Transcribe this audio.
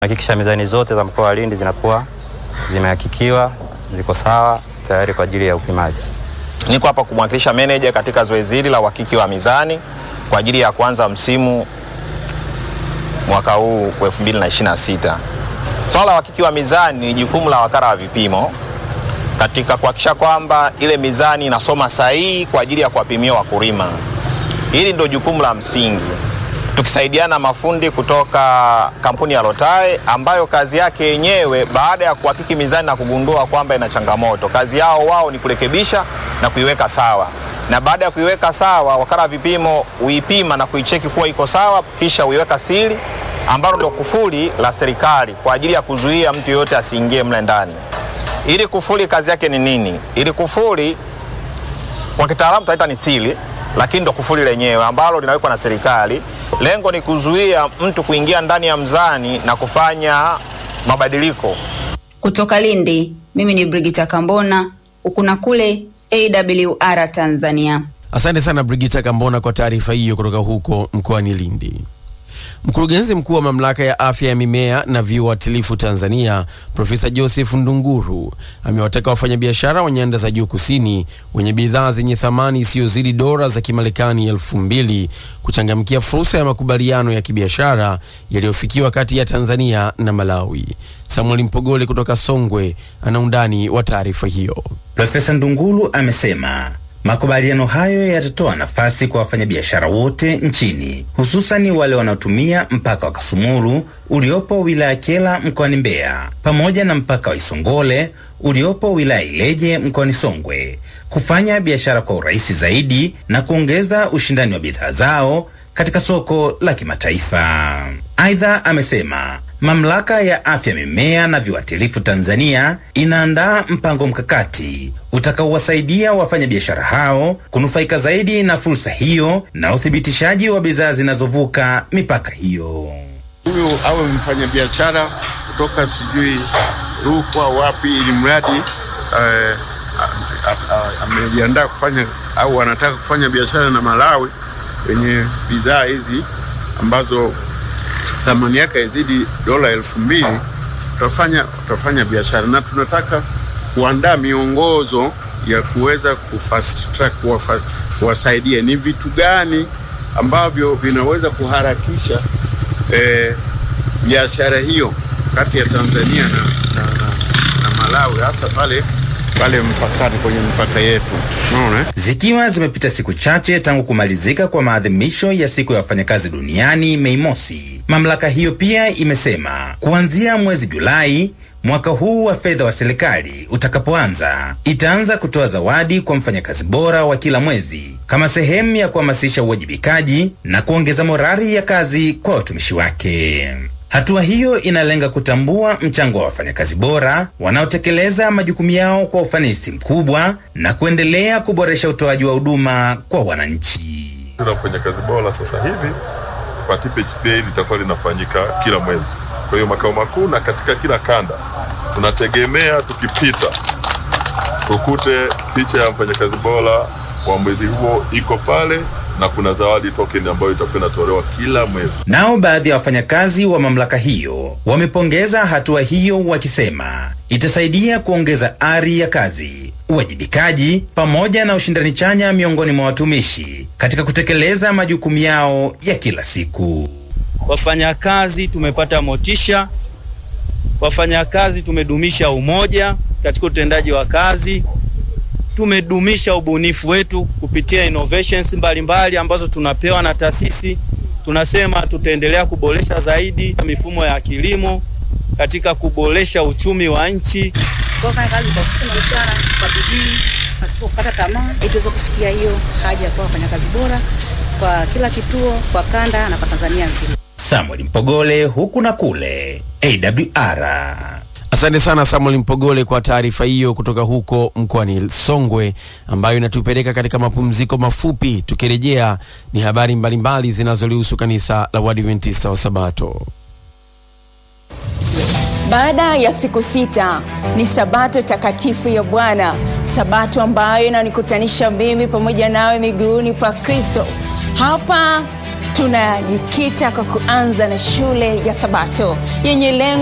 Hakikisha mizani zote za mkoa wa Lindi zinakuwa zimehakikiwa, ziko sawa, tayari kwa ajili ya upimaji. Niko hapa kumwakilisha meneja katika zoezi hili la uhakiki wa mizani kwa ajili ya kuanza msimu mwaka huu wa 2026. Swala la uhakiki wa mizani ni jukumu la wakala wa vipimo katika kuhakikisha kwamba ile mizani inasoma sahihi kwa ajili ya kuwapimia wakulima. Hili ndio jukumu la msingi, tukisaidiana mafundi kutoka kampuni ya Lotae ambayo kazi yake yenyewe baada ya kuhakiki mizani na kugundua kwamba ina changamoto, kazi yao wao ni kurekebisha na kuiweka sawa, na baada ya kuiweka sawa, wakala wa vipimo huipima na kuicheki kuwa iko sawa, kisha huiweka siri ambalo ndio kufuli la serikali kwa ajili ya kuzuia mtu yoyote asiingie mle ndani. Ili kufuli kazi yake ni nini? Ili kufuli kwa kitaalamu tunaita ni siri, lakini ndo kufuli lenyewe ambalo linawekwa na serikali. Lengo ni kuzuia mtu kuingia ndani ya mzani na kufanya mabadiliko. Kutoka Lindi, mimi ni Brigita Kambona, huku na kule AWR Tanzania. Asante sana Brigita Kambona kwa taarifa hiyo kutoka huko mkoani Lindi. Mkurugenzi mkuu wa mamlaka ya afya ya mimea na viuatilifu Tanzania, Profesa Joseph Ndunguru amewataka wafanyabiashara wa nyanda za juu kusini wenye bidhaa zenye thamani isiyozidi dola za Kimarekani elfu mbili kuchangamkia fursa ya makubaliano ya kibiashara yaliyofikiwa kati ya Tanzania na Malawi. Samuel Mpogole kutoka Songwe ana undani wa taarifa hiyo. Profesa Ndunguru amesema makubaliano hayo yatatoa nafasi kwa wafanyabiashara wote nchini hususani wale wanaotumia mpaka wa Kasumulu uliopo wilaya Kyela mkoani Mbeya pamoja na mpaka wa Isongole uliopo wilaya Ileje mkoani Songwe kufanya biashara kwa urahisi zaidi na kuongeza ushindani wa bidhaa zao katika soko la kimataifa. Aidha, amesema mamlaka ya afya mimea na viuatilifu Tanzania inaandaa mpango mkakati utakaowasaidia wafanyabiashara hao kunufaika zaidi na fursa hiyo na uthibitishaji wa bidhaa zinazovuka mipaka hiyo. Huyu awe mfanyabiashara kutoka sijui Rukwa wapi, ili mradi eh, amejiandaa kufanya au anataka kufanya biashara na Malawi kwenye bidhaa hizi ambazo thamani yake izidi dola elfu mbili tutafanya tutafanya biashara, na tunataka kuandaa miongozo ya kuweza kufast track kuwasaidia ni vitu gani ambavyo vinaweza kuharakisha biashara eh, hiyo kati ya Tanzania na, na, na, na Malawi hasa pale pale mpakani kwenye mpaka yetu unaona. Zikiwa zimepita siku chache tangu kumalizika kwa maadhimisho ya siku ya wafanyakazi duniani Mei Mosi, mamlaka hiyo pia imesema kuanzia mwezi Julai mwaka huu wa fedha wa serikali utakapoanza, itaanza kutoa zawadi kwa mfanyakazi bora wa kila mwezi kama sehemu ya kuhamasisha uwajibikaji na kuongeza morali ya kazi kwa watumishi wake. Hatua hiyo inalenga kutambua mchango wa wafanyakazi bora wanaotekeleza majukumu yao kwa ufanisi mkubwa na kuendelea kuboresha utoaji wa huduma kwa wananchi. la mfanyakazi bora sasa hivi participate day litakuwa linafanyika kila mwezi. Kwa hiyo makao makuu na katika kila kanda tunategemea tukipita tukute picha ya mfanyakazi bora wa mwezi huo iko pale na kuna zawadi token ambayo itakuwa inatolewa kila mwezi. Nao baadhi ya wafanyakazi wa mamlaka hiyo wamepongeza hatua hiyo wakisema itasaidia kuongeza ari ya kazi, uwajibikaji pamoja na ushindani chanya miongoni mwa watumishi katika kutekeleza majukumu yao ya kila siku. Wafanyakazi tumepata motisha, wafanyakazi tumedumisha umoja katika utendaji wa kazi, tumedumisha ubunifu wetu kupitia innovations mbalimbali mbali ambazo tunapewa na taasisi. Tunasema tutaendelea kuboresha zaidi mifumo ya kilimo katika kuboresha uchumi wa nchi. Kufanya kazi kwa usiku na mchana kwa bidii pasipo kukata tamaa, ili tuweze kufikia hiyo haja ya kuwa wafanyakazi bora kwa kila kituo, kwa kanda na kwa Tanzania nzima. Samuel Mpogole, huku na kule, AWR. Asante sana Samuel Mpogole kwa taarifa hiyo kutoka huko mkoani Songwe, ambayo inatupeleka katika mapumziko mafupi. Tukirejea ni habari mbalimbali zinazolihusu kanisa la Waadventista wa Sabato. Baada ya siku sita ni sabato takatifu ya Bwana, sabato ambayo inanikutanisha mimi pamoja nawe miguuni pa Kristo. Hapa tunajikita kwa kuanza na shule ya Sabato yenye lengo